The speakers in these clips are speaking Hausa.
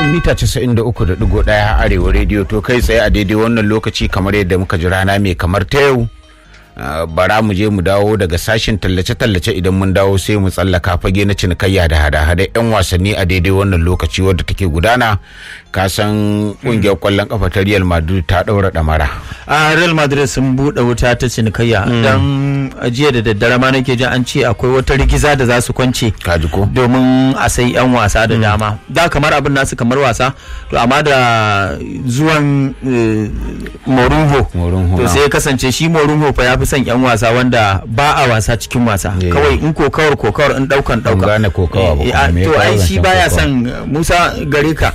mita 93.1 arewa rediyo to kai tsaye a daidai wannan lokaci kamar yadda muka ji rana mai kamar ta yau bara mu je mu dawo daga sashen tallace-tallace idan mun dawo sai mu tsallaka fage na cinikayya da hada-hada 'yan wasanni a daidai wannan lokaci wadda take gudana ka san kungiyar kwallon kafa ta real madrid ta daura damara a real madrid sun buɗe wuta ta cinikayya don jiya da daddare ma nake jin an ce akwai wata rigiza da za su kwance kaji ko domin a sai 'yan wasa da dama da kamar abin nasu kamar wasa to amma da zuwan morunho Mourinho, to na. sai ya kasance shi morunho fa ya fi son 'yan wasa wanda ba a wasa cikin wasa Yeah. kawai in kokawar kokawar in daukan Ban dauka gane kokawa ba Eh, kuma, eh, me ya to kawo ai shi zancen baya kokawa? son musa gare ka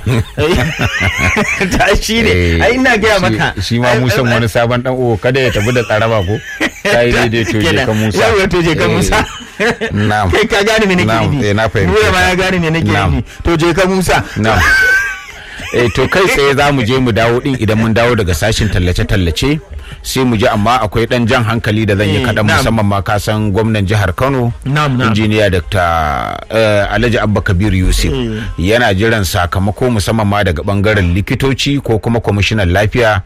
ta shi ne Eh, ai ina gaya shi- maka shi ma Ai, musan ai, wani sabon dan uwa kada ya tafi da tsaraba ko kai daidai to je Kenan. ka musa Yawwa, to je ka Eh, Musa. na'am kai ka gane me nake Na'am, nufi eh, na fahimce Nura ma ka. ya gane me nake Na'am. nufi to je ka Musa Na'am. eh to kai tsaye za mu je mu dawo din idan mun dawo daga sashin tallace-tallace sai mu ji amma akwai dan jan hankali da zan yi Eh, kaɗan na'am. musamman ma ka san gwamnan jihar kano Na'am, na'am. injiniya dr eh, alhaji abba kabir yusuf yana jiran sakamako musamman ma daga bangaren likitoci ko kuma kwamishinan lafiya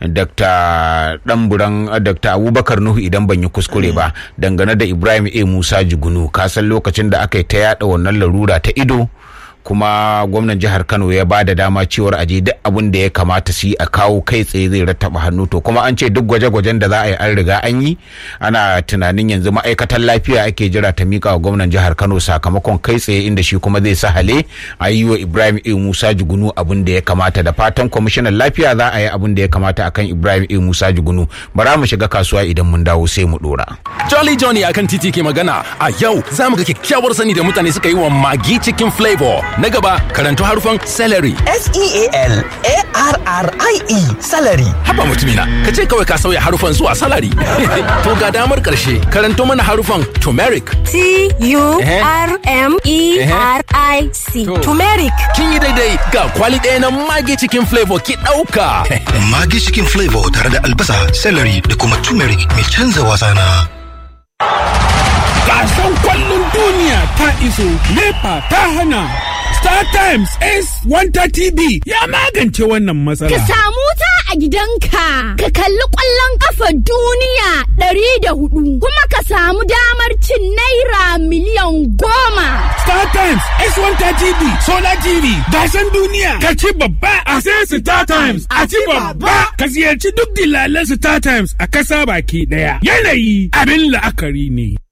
dr ɗanburan dr abubakar nuhu idan ban yi kuskure ba dangane da ibrahim a musa jigunu ka san lokacin da aka yi ta yada wannan larura ta ido kuma gwamnan jihar kano ya ba da dama cewar aje duk abin da ya kamata su yi a kawo kai tsaye zai rattaba hannu to kuma an ce duk gwaje-gwajen da za a yi an riga an yi ana tunanin yanzu ma'aikatan lafiya ake jira ta mika wa gwamnan jihar kano sakamakon kai tsaye inda shi kuma zai sahale a yi wa ibrahim a musa jugunu abin da ya kamata da fatan kwamishinan lafiya za a yi abin da ya kamata akan ibrahim a musa jugunu bara mu shiga kasuwa idan mun dawo sai mu dora Jolly Johnny akan titi ke magana a yau za mu ga kyakkyawar sani da mutane suka yi wa magi cikin flavor. Na gaba karanto harufan celery. S-E-A-L-A-R-R-I-E salary. Haba mutumina, ka ce kawai ka sauya harufan zuwa salary. to ga damar karshe karanto mana harufan turmeric. T-U-R-M-E-R-I-C. To. Turmeric. Kin yi daidai ga kwali ɗaya na magi cikin flavor ki ɗauka. Magi cikin flavor tare da albasa, celery da kuma turmeric mai canza wasa na. Gasan kwallon duniya ta iso, NEPA ta hana. Star Times S130B ya magance wannan Ka matsala. samu ta a gidanka, ka kalli ƙwallon ƙafa duniya ɗari da hudu, kuma ka samu damar cin naira miliyan goma. Star Times S130B Solar TV gasan duniya ka ci babba a sai Star Times a ci babba ka ziyarci duk dilalan Star Times a kasa baki daya. Yanayi abin la'akari ne.